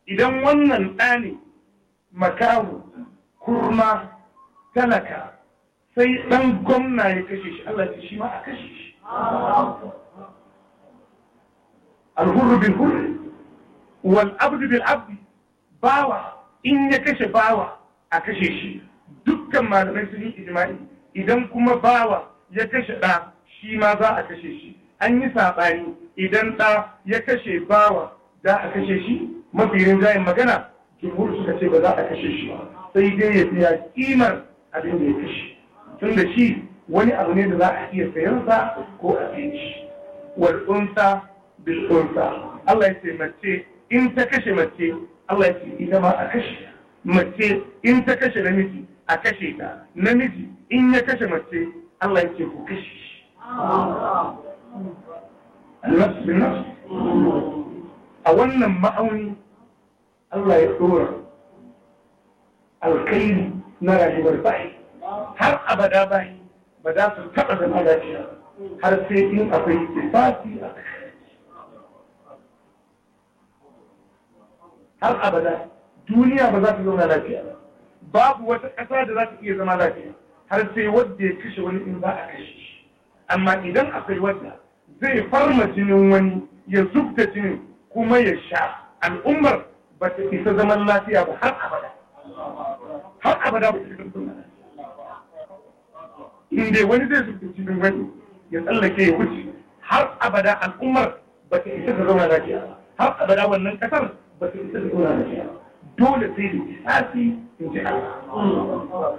idan wannan ɗa ne makahu kurma talaka sai ɗan gwamna ya kashe shi Allah ce shi ma a kashe shi alhurru bil hurri wal abdu bil abdi bawa in ya kashe bawa a kashe shi dukkan malamai sun yi ijma'i idan kuma bawa ya kashe ɗa shi ma za a kashe shi an yi saɓani idan ɗa ya kashe bawa za a kashe shi mafi rinjayen magana jumhur suka ce ba za a kashe shi ba sai dai ya biya kimar abin da ya kashe tun da shi wani abu ne da za a iya sayansa ko a sayi shi wal unsa bil unsa Allah ya ce mace in ta kashe mace Allah ya ce ita ma a kashe mace in ta kashe namiji a kashe ta namiji in ya kashe mace Allah ya ce ku kashe shi annas bin nas a wannan ma'auni Allah ya dora alkairi na rayuwar bai har abada bai ba za su taɓa zama lafiya har sai in akwai sifati a har abada duniya ba za ta zauna lafiya babu wata ƙasa da za ta iya zama lafiya har sai wadda ya kashe wani in za a kashe shi amma idan akwai wadda zai farma jinin wani ya zubta jinin kuma ya sha al'ummar ba ta isa zaman lafiya ba har abada har abada ba ta isa zaman lafiya in dai wani zai zubta jinin wani ya tsallake ya wuce har abada al'ummar ba ta isa ta zauna lafiya ba har abada wannan kasar ba ta isa ta zauna lafiya ba dole sai da kisasi in ji Allah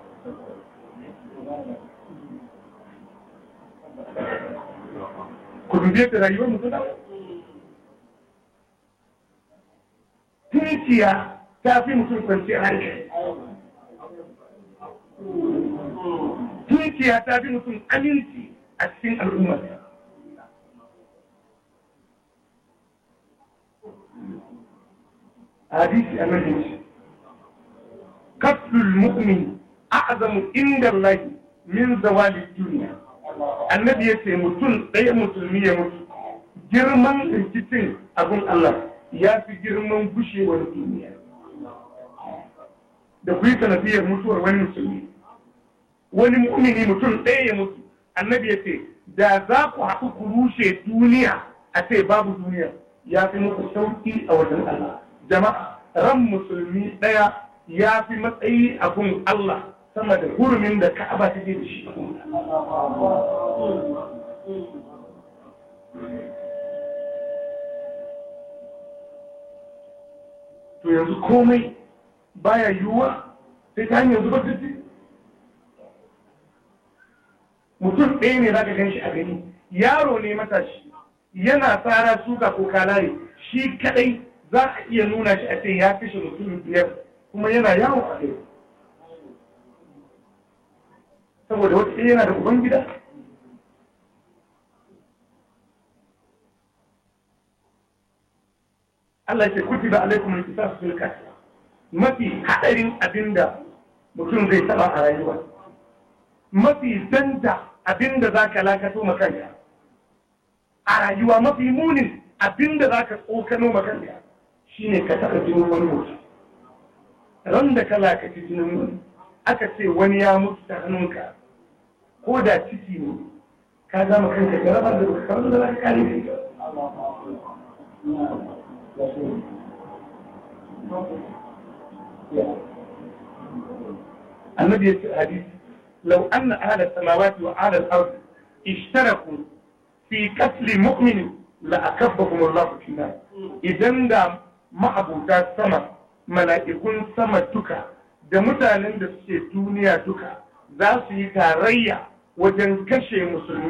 ku dube ta rayuwar mutum da tunkiya ta fi mutum kwanciyar hankali tunkiya ta fi mutum aminci a cikin al'ummar hadisi a nan katlul mu'min a'zamu inda Allah min zawali duniya annabi ya ce mutum ɗaya musulmi ya mutu girman rikicin abin Allah ya fi girman gushewar duniya da ku yi sanadiyar mutuwar wani musulmi wani mu'mini mutum ɗaya ya mutu annabi ya ce da za ku haɗu ku rushe duniya a ce babu duniya ya fi muku sauƙi a wajen Allah jama'a ran musulmi ɗaya ya fi matsayi abun Allah sama da hurumin da ka'aba take da shi to yanzu komai baya yiwuwa sai ta hanyar zubar da mutum ɗaya ne zaka gan shi a gani yaro ne matashi yana tsara suka ko kalare shi kadai za a iya nuna shi a ce ya kashe mutum biyar kuma yana yawo a gari saboda wata yana da uban gida Allah ce kuti ba alaikum al-qisas fil qatl mafi hadarin abinda mutum zai taba a rayuwa mafi danta abinda zaka lakato makanka a rayuwa mafi munin abinda zaka tsokano makanka shine ka taba jinin wani mutum ran da ka lakaci jinin wani aka ce wani ya mutu ta hannunka ko da ciki ne ka zama kanka jarabar da baka kamar da za ka kare ne النبي في الحديث لو أن أهل السماوات وأهل الأرض اشتركوا في قتل مؤمن لأكبهم الله في النار إذن دا ما أبو سما ملائكون سما تكا da mutanen da suke duniya duka za su yi tarayya wajen kashe musulmi